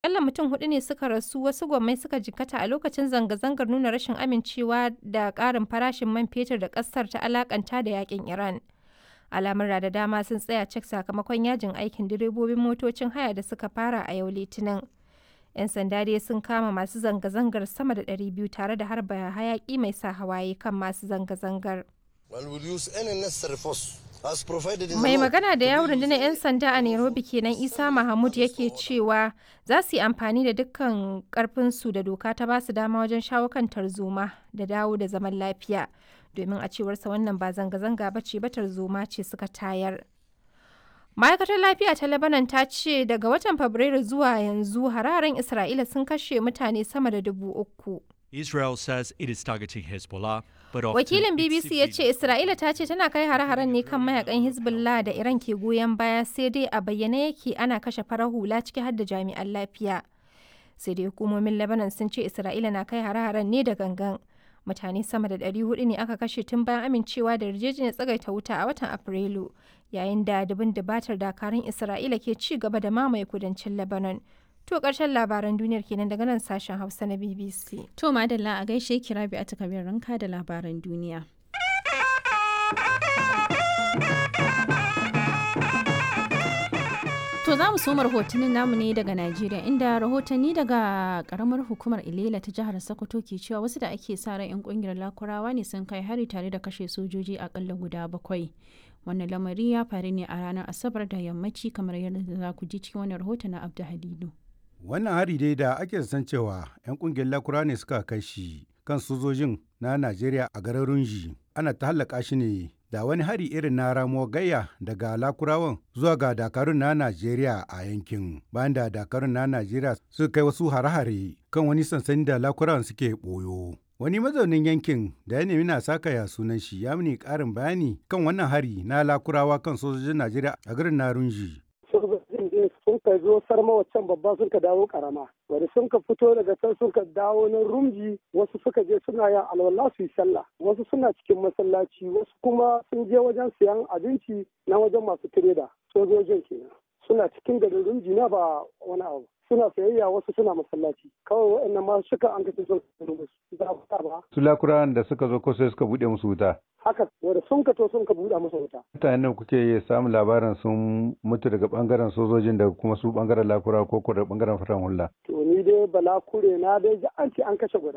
Akalla mutum hudu ne suka rasu wasu gwammai suka jikkata a lokacin zanga-zangar nuna rashin amincewa da ƙarin farashin man fetur da ƙasar ta alakanta da yakin Iran. Al'amura da dama sun tsaya cik sakamakon yajin aikin direbobin motocin haya da suka fara a yau Litinin. 'Yan sanda dai sun kama masu zanga-zangar sama da 200 tare da harba hayaki mai sa hawaye kan masu zanga-zangar. Mai magana da yawon rundunar 'yan sanda a Nairobi kenan Isa Mahmud yake cewa za su yi amfani da dukkan karfinsu da doka ta ba su dama wajen shawo kan tarzoma da dawo da zaman lafiya. Domin a cewarsa wannan ba zanga-zanga ba ce ba tarzoma ce suka tayar. Ma'aikatar lafiya ta Lebanon ta ce daga watan Fabrairu zuwa yanzu hararen Isra'ila sun kashe mutane sama da dubu uku. Israel says it is targeting Hezbollah, but often Wakilin its BBC ya ce civilian- Isra'ila ta ce tana kai hare-haren ne kan mayakan Hezbollah da Iran ke goyon baya sai dai a bayyane yake ana kashe farar hula ciki har da jami'an lafiya. Sai dai hukumomin Lebanon sun ce Isra'ila na kai hare-haren ne da gangan. Mutane sama da 400 ne aka kashe tun bayan amincewa da yarjejeniyar tsagaita wuta a watan Afrilu, yayin da dubin dubatar dakarun Isra'ila ke ci gaba da mamaye kudancin Lebanon. To ƙarshen labaran duniyar kenan daga nan sashen Hausa na BBC. To madalla a gaishe ki Rabi a takabir ranka da labaran duniya. To za mu soma rahotannin namu ne daga Najeriya inda rahotanni daga karamar hukumar Ilela ta jihar Sokoto ke cewa wasu da ake sa ran 'yan kungiyar Lakurawa ne sun kai hari tare da kashe sojoji akalla guda bakwai. Wannan lamari ya faru ne a ranar Asabar da yammaci kamar yadda za ku ji cikin wannan rahoton na Abdu Halilu. Wannan hari dai da ake san cewa 'yan kungiyar lakura ne suka kai shi kan sojojin na Najeriya a garin Runji. Ana ta hallaka shi ne da wani hari irin na ramuwar gayya daga lakurawan zuwa ga dakarun na Najeriya a yankin. Bayan da dakarun na Najeriya suka kai wasu hare-hare kan wani sansani da lakurawan suke ɓoyo. Wani mazaunin yankin da ya nemi na sakaya sunan shi ya mini ƙarin bayani kan wannan hari na lakurawa kan sojojin Najeriya a garin na Runji. sojojin din sun ka zo sarma waccan babba sun ka dawo karama wanda sun ka fito daga can sun ka dawo na rumji wasu suka je suna yin alwala su yi sallah wasu suna cikin masallaci wasu kuma sun je wajen siyan abinci na wajen masu tireda sojojin kenan suna cikin garin rumji na ba wani abu suna sayayya wasu suna masallaci kawai waɗannan masu shika an kace sun za a ba Su lakurawan da suka zo ko sai suka buɗe musu wuta. haka wanda sun ka to sun ka buɗe musu wuta mutanen da kuke samun labarin sun mutu daga bangaren sojojin da kuma su bangaren lakura ko ko daga bangaren faran hula to ni dai bala kure na dai ji an ce an kashe guda